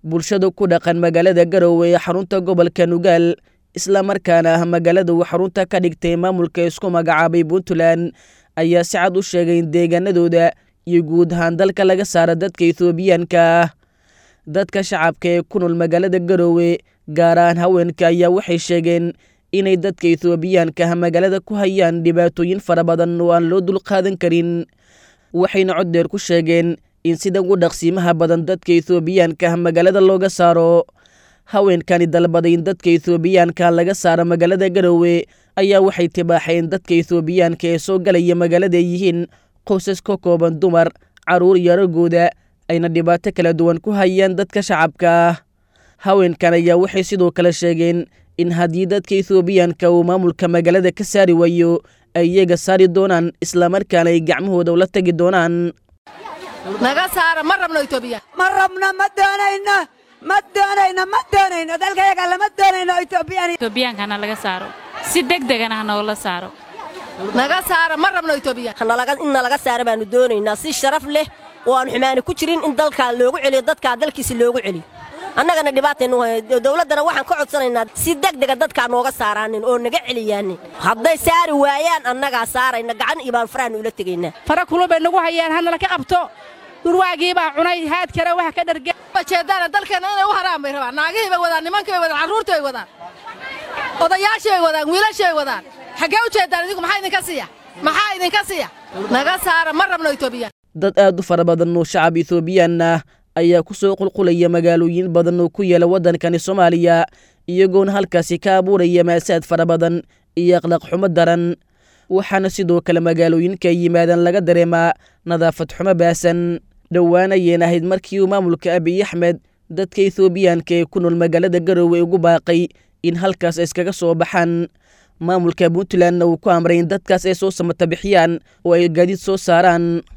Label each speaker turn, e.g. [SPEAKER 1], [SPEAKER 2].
[SPEAKER 1] bulshada ku dhaqan magaalada garowe ee xarunta gobolka nugaal islamarkaana ah magaalada uu xarunta ka dhigtay maamulka isku magacaabay puntland ayaa si cad u sheegay in deegaanadooda iyo guud ahaan dalka laga saara dadka ethoobiyaanka ah dadka shacabka ee ku nool magaalada garowe gaar ahaan haweenka ayaa waxay sheegeen inay dadka ethoobiyaanka ah magaalada ku hayaan dhibaatooyin fara badan oo aan loo dulqaadan karin waxayna cod dheer ku sheegeen in sida ugu dhaqsiimaha badan dadka ethoobiyaanka ah magaalada looga saaro haweenkani dalbaday in dadka ethoobiyaanka laga saaro magaalada garowe ayaa waxay tibaaxeen dadka ethoobiyaanka ee soo galaya magaalada ay yihiin qoysas ka kooban dumar carruur iyo aragooda ayna dhibaato kala duwan ku hayaan dadka shacabka ah haweenkan ayaa waxay sidoo kale sheegeen in haddii dadka ethoobiyaanka uu maamulka magaalada ka saari waayo ay iyaga saari doonaan islamarkaana ay gacmahooda ula tagi doonaan
[SPEAKER 2] naga saara ma rabno etoobiya
[SPEAKER 3] ma rabno ma doonayno ma doonayno ma doonayno dalkayaga lama doonayno etoobiyaan
[SPEAKER 4] etoobiyankana laga saaro si degdegana ha noola saaro
[SPEAKER 2] naga saara ma rabno etoobiya
[SPEAKER 5] in nalaga saara baanu doonaynaa si sharaf leh oo aan xumaani ku jirin in dalkaa loogu celiyo dadkaa dalkiisi loogu celiyo annagana dhibaataynu dowladdana waxaan ka codsanaynaa si degdega dadkaa nooga saaraanin oo naga celiyaanin hadday saari waayaan annagaa saarayna gacan iyo baan farahannu ula tegaynaa
[SPEAKER 6] fara kulun bay nagu hayaan hanala ka qabto durwaagii baa cunay haad kale wax ka dharge
[SPEAKER 2] jeedaana dalkeenna inay u haraan bay rabaan naagihii bay wadaan nimankii bay wadaan carruurtii bay wadaan odayaashii bay wadaan wiilashii bay wadaan xaggee u jeedaan idinku maxaa idinka siiya maxaa idinka siiya naga saara ma rabno etoobiya
[SPEAKER 1] dad aad u fara badan oo shacab ethoobiyan ah ayaa ku soo qulqulaya magaalooyin badan oo ku yaala waddankani soomaaliya iyagoona halkaasi ka abuuraya maasaad fara badan iyo akhlaaq xumo daran waxaana sidoo kale magaalooyinka yimaadaan laga dareemaa nadaafad xumo baasan dhowaan ayeen ahayd markii uu maamulka abiy axmed dadka ethoobiyaanka ee ku nool magaalada garowe ugu baaqay in halkaas iskaga soo baxaan maamulka puntlandna uu ku amray in dadkaas ay soo samata bixiyaan oo ay gaadiid soo saaraan